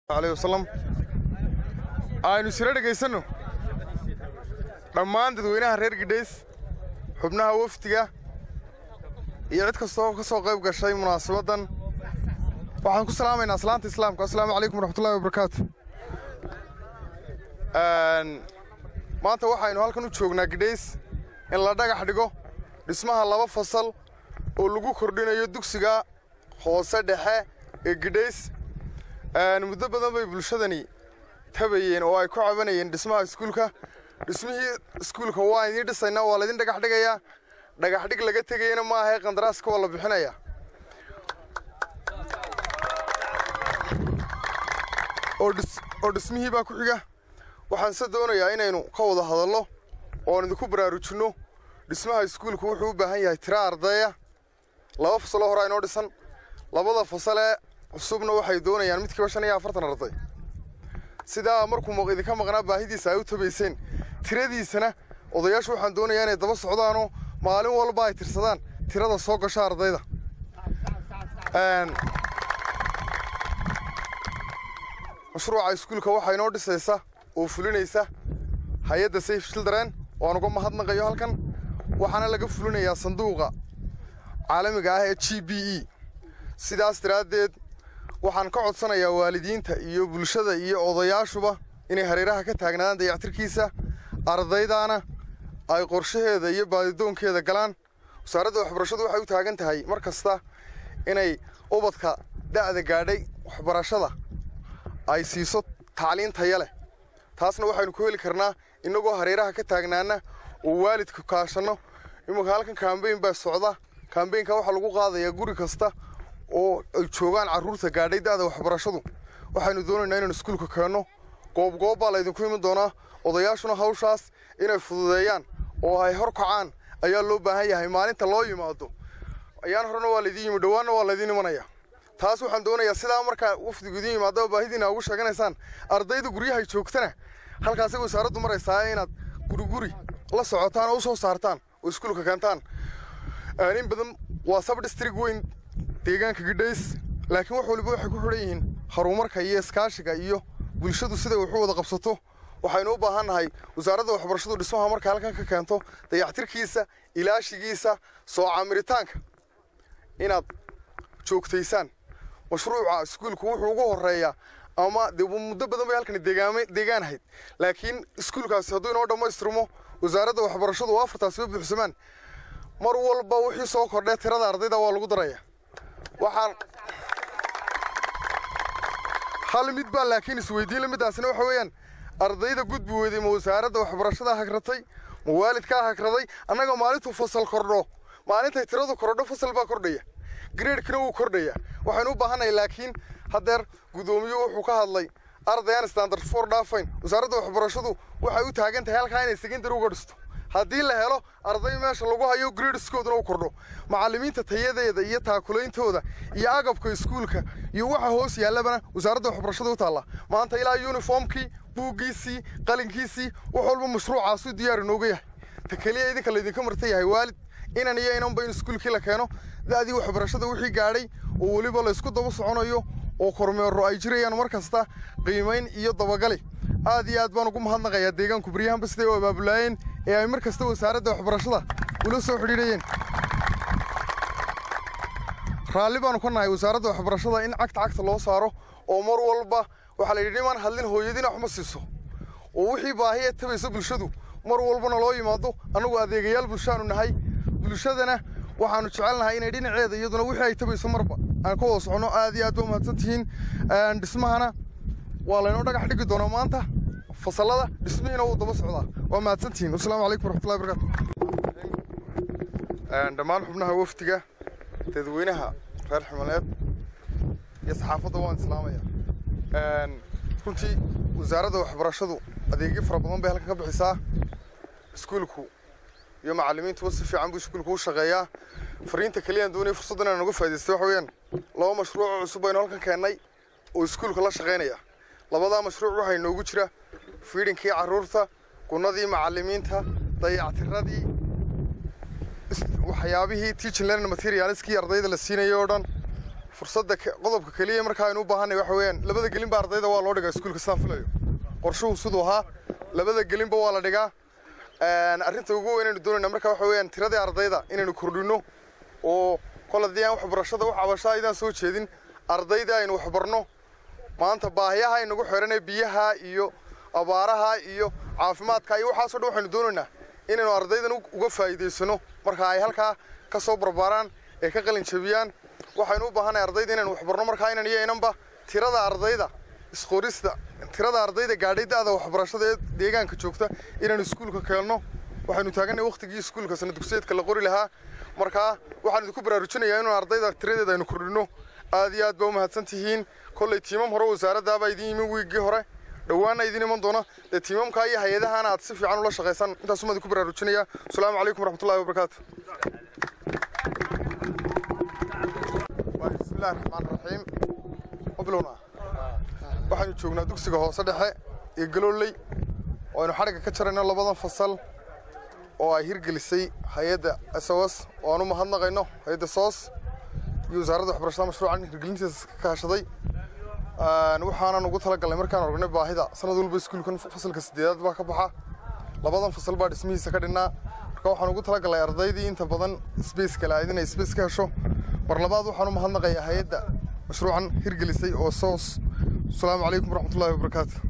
aleyh wasalam aynu isla dhegaysanno dhammaan dadweynaha reer gidhays xubnaha wafdiga iyo cid kastoo ka soo qayb gashay munaasabaddan waxaan ku salaamaynaa aslaanta islaamka assalaamu calaykum waraxmatullahi wabarakaatu maanta waxaynu halkan u joognaa gidhays in la dhagax dhigo dhismaha laba fasal oo lagu kordhinayo dugsiga hoose dhexe ee gidhays muddo badan bay bulshadani tabayeen oo ay ku cabanayeen dhismaha iskuulka dhismihii iskuulka waa idiin dhisaynaa waa laydin dhagax dhigayaa dhagax dhig laga tegayana ma ahae qandaraaska waa la bixinayaa oo dhismihii baa ku xiga waxaan se doonayaa inaynu ka wada hadallo oon idinku baraarujinno dhismaha iskuulku wuxuu u baahan yahay tira ardaya laba fasaloo horaa inoo dhisan labada fasalee cusubna waxay doonayaan midkiiba shan iyo afartan arday sidaa markuu idinka maqnaa baahidiisa ay u tabayseen tiradiisana odayaashu waxaan doonayaa inay daba socdaanoo maalin walba ay tirsadaan tirada soo gasha ardayda mashruuca iskuulka waxaa inoo dhisaysa oo fulinaysa hay-adda safe children oo aan uga mahadnaqayo halkan waxaana laga fulinayaa sanduuqa caalamiga ah ee g b e sidaas daraaddeed waxaan ka codsanayaa waalidiinta iyo bulshada iyo odayaashuba inay hareeraha ka taagnaadaan dayactirkiisa ardaydaana ay qorshaheeda iyo baadidoonkeeda galaan wasaaradda waxbarashadu waxay u taagan tahay mar kasta inay ubadka da'da gaadhay waxbarashada ay siiso tacliin taya leh taasna waxaynu ku heli karnaa innagoo hareeraha ka taagnaana oo waalidka kaashanno iminka halkan kambeyn baa socda kambeynka waxaa lagu qaadayaa guri kasta oo ay joogaan carruurta gaadhay da'da waxbarashadu waxaynu doonaynaa inaynu iskuulka keenno goobgoob baa laydinku iman doonaa odayaashuna hawshaas inay fududeeyaan oo ay hor kacaan ayaa loo baahan yahay maalinta loo yimaado ayaan horena waa laydiin yimi dhowaanna waa laydiin imanaya taas waxaan doonayaa sidaa markaa wafdigu idiin yimaadaba baahidiina ugu sheeganaysaan ardayda guryahay joogtana halkaasay wasaaraddu maraysaa inaad guriguri la socotaan oo u soo saartaan oo iskuulka keentaan in badan waa sabdhistrig weyn deegaanka gidhays laakiin wax waliba waxay ku xidhan yihiin horumarka iyo iskaashiga iyo bulshadu siday wax u wada qabsato waxaynu u baahan nahay wasaaradda waxbarashadu dhismaha marka halkan ka keento dayactirkiisa ilaashigiisa soo camiritaanka inaad joogtaysaan mashruuca iskuulku wuxuu ugu horeeyaa ama dee muddo badan bay halkani deegaama deegaan ahayd laakiin iskuulkaasi hadduu inoo dhammaystirmo wasaaradda waxbarashadu oo afartaasiba buuxsamaan mar walba wixii soo kordhee tirada ardayda waa lagu daraya waxaan hal mid baa laakiin isweydiin lamiddaasina waxa weeyaan ardayda gudbi weyday ma wasaaradda waxbarashada hagratay ma waalidkaa hagraday annaga maalintuu fasal kordho maalintay tiradu kordho fasal baa kordhaya graedkina wuu kordhaya waxaynu u baahannahay laakiin haddeer guddoomiyu wuxuu ka hadlay ardayaan standard for dhaafayn wasaaradda waxbarashadu waxay u taagan tahay halkaa inay secondary uga dhisto haddii la helo arday meesha lagu hayo gradeskooduna u kordho macallimiinta tayadeeda iyo taakulaintooda iyo agabka iskuulka iyo waxa hoos yaallabana wasaaradda waxbarashada u taalla maanta ilaa yuniformkii buuggiisii qalinkiisii wax walba mashruucaasuu diyaar inooga yahay ta keliya idinka laydinka marta yahay waalid inan iyo inanba in iskuulkii la keeno da'dii waxbarashada wixii gaadhay oo weliba laysku daba soconayo oo kormeero ay jirayaan mar kasta qiimayn iyo dabagali aad iyo aad baan ugu mahadnaqayaa deegaanku baryahanba siday u abaabulaayeen ee ay mar kasta wasaaradda waxbarashada ula soo xidhiidhayeen raalli baanu ka nahay wasaaradda waxbarashada in cagta cagta loo saaro oo mar walba waxaa la yidhi nimaan hadlin hooyadiina waxma siiso oo wixii baahi ee tabaysa bulshadu mar walbana loo yimaado annagu adeegayaal bulshaanu nahay bulshadana waxaanu jecelnahay inay dhinaceeda iyaduna wixii ay tabayso marba aan ka wada soconno aad iyo aad ba umahadsan tihiin dhismahana waa laynoo dhagax dhigi doonaa maanta fasallada dhismihiina wuu daba socdaa waa mahadsan tihiin wasalaamu calaykum waraxmatullahi wabarakatu dhammaan xubnaha wafdiga dadweynaha reer ximaleed iyo saxaafadda waan islaamaya runtii wasaaradda waxbarashadu adeegyo fara badan bay halkan ka bixisaa iskuulku iyo macallimiintuba si fiican buu iskuulku u shaqeeyaa fariinta keliyaan doonaya fursaddan inaan uga faa'idaystay waxa weeyaan laba mashruuc oo cusub baynu halkan keennay oo iskuulka la shaqaynaya labadaa mashruuc waxaa inoogu jira fiidinkii carruurta gunnadii macallimiinta dayactiradii waxyaabihii teaching learning materialskii ardayda la siinayay oo dhan fursadda qodobka keliya markaa aynu u baahanay waxa weeyaan labada gelinba ardayda waa loo dhigaa iskuulka sidaan filayo qorshuhu siduu ahaa labada gelinba waa la dhigaa arrinta ugu weyn aynu doonayna marka waxa weeyaan tiradii ardayda inaynu kordhino oo kol haddii aan waxbarashada wax cabashaa idaan soo jeedin ardayda aynu waxbarno maanta baahiyaha aynagu xiranee biyaha iyo abaaraha iyo caafimaadka iyo waxaasoo dhan waxaynu doonaynaa inaynu ardaydan uga faa'iidaysano marka ay halkaa ka soo barbaaraan ee ka qalin jabiyaan waxaynu u baahanay ardayda inaynu waxbarno markaa inan iyo inanba tirada ardayda isqorista tirada ardayda gaadhay da'da waxbarashada ee deegaanka joogta inaanu iskuulka keenno waxaynu taaganay waqtigii iskuulka sana dugsiyeedka la qori lahaa markaa waxaan idinku baraarujinayaa inuu ardayda tiradeeda aynu kordhino aad iyo aad baa u mahadsan tihiin kolley tiimam hore wasaaraddaabaa idin yimi wiiggii hore dhowaana idin iman doona dee tiimamkaa iyo hay-adahana aad si fiican ula shaqaysaan intaasuma idinku baraarujinaya asalaamu calaykum waraxmatullahi wabarakaatu bismillahi raxmaan raxiim wabilowna waxaynu joognaa dugsiga hoose dhexe iyo galooley oo aynu xadhigga ka jarayno labadan fasal oo ay hirgelisay hay-adda s o s oo aan u mahadnaqayno hay-adda soos iyo wasaaradda waxbarashada mashruucan hirgelintiisa ka kaashaday waxaanan ugu talagalnay markaan aragnay baahida sanad walba iskuulkan fasalka sideedaad baa ka baxa labadan fasal baa dhismihiisa ka dhinnaa marka waxaan ugu talagalnay ardaydii inta badan sbace kale ahayd inay sbace ka hesho mar labaad waxaan u mahadnaqayaa hay-adda mashruucan hirgelisay oo soos asalaamu calaykum waraxmatullahi wabarakaatu